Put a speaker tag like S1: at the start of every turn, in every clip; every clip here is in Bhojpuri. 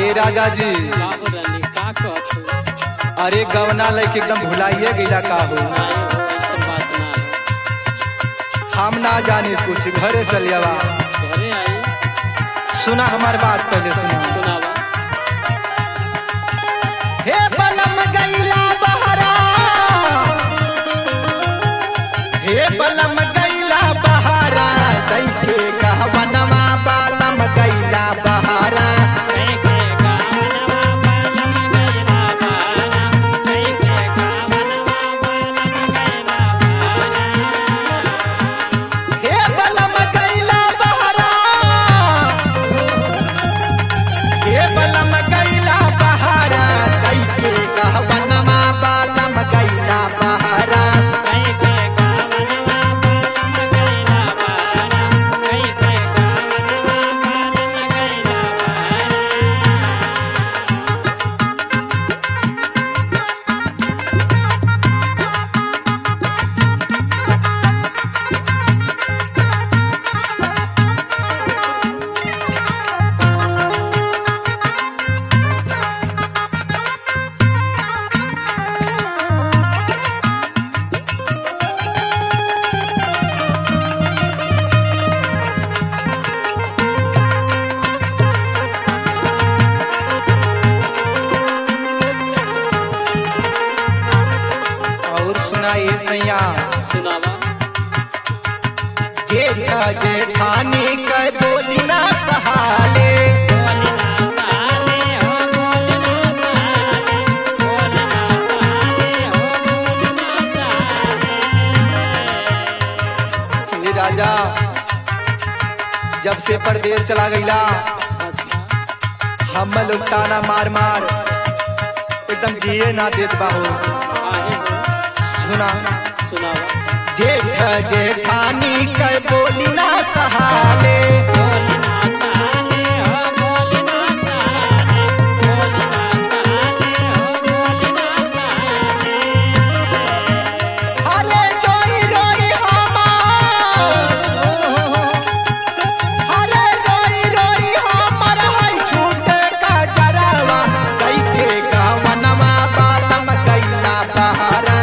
S1: ए राजा जी
S2: बाबू रानी का कहत हो
S1: अरे गवना लेके एकदम भुलाइए गईला का हो
S2: नहीं हो ऐसा बात ना हो
S1: हम ना जानी कुछ घरे चलियावा
S2: घरे आई
S1: सुना हमार बात पहले सुना
S2: सुनावा
S1: हे पलम गईला बहरा हे पलम गईला बहरा दैखे कहवनमा पलम गईला बहरा हे पलम गईला बहरा हे पलम गईला बहरा दैखे कहवनमा पलम गईला बहरा और सुना ये सैया
S2: सुनावा
S1: जेठा जेठानी के बोली ना सहाले ये राजा जब से परदेश चला गईला हम लोग ताना मार मार एकदम जिए ना देत बाहो सुना जेठ जेठानी के बोली ना सहाले अरे रोई रोई हमार अरे रोई रोई हमर है छूटे का जरावा कैके गावनवा बालम कैला बहारा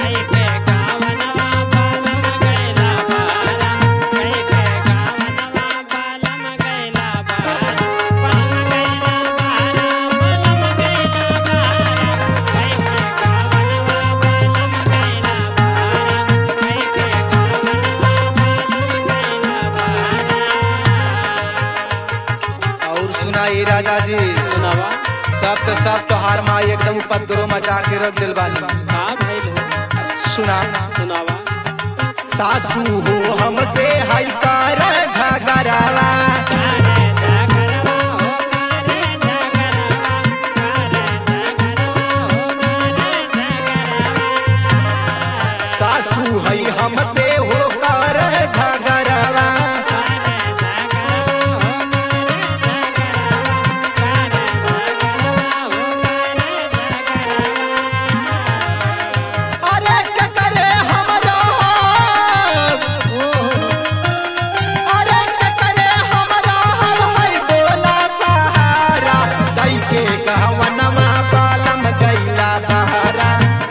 S1: और सुना ये राजा जी
S2: सुनावा
S1: सब तो सब तोहार माई एकदम उपद्रो मचा के रख दिल बानी
S2: का भइल हो
S1: सुना
S2: सुनावा
S1: सासू हो हमसे हई कर झगड़ावा सासू हई हमसे हो कर झगड़ावा अरे क्या करे हमरा अरे क्या करे हमरा हर हई बोला सहारा दई के कहवनमा पालम गईला बहारा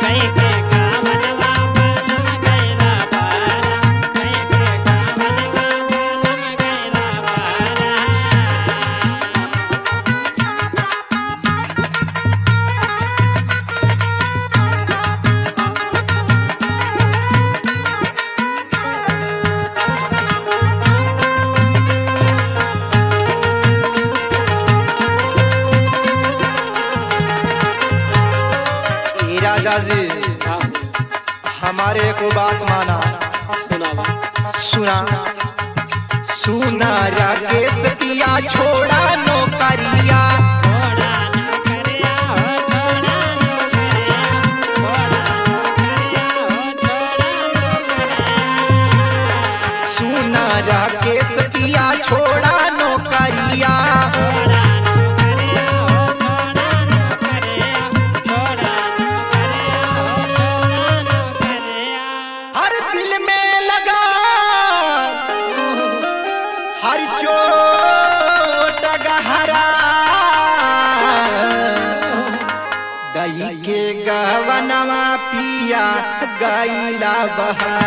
S1: ए राजा जी हमारे को बात माना
S2: सुनावा
S1: सुना सुना राकेश पिया छोड़ा नौकरिया सुना राकेश पिया छोड़ा नौकरिया हर दिल में लगा हर चोट गहरा बहा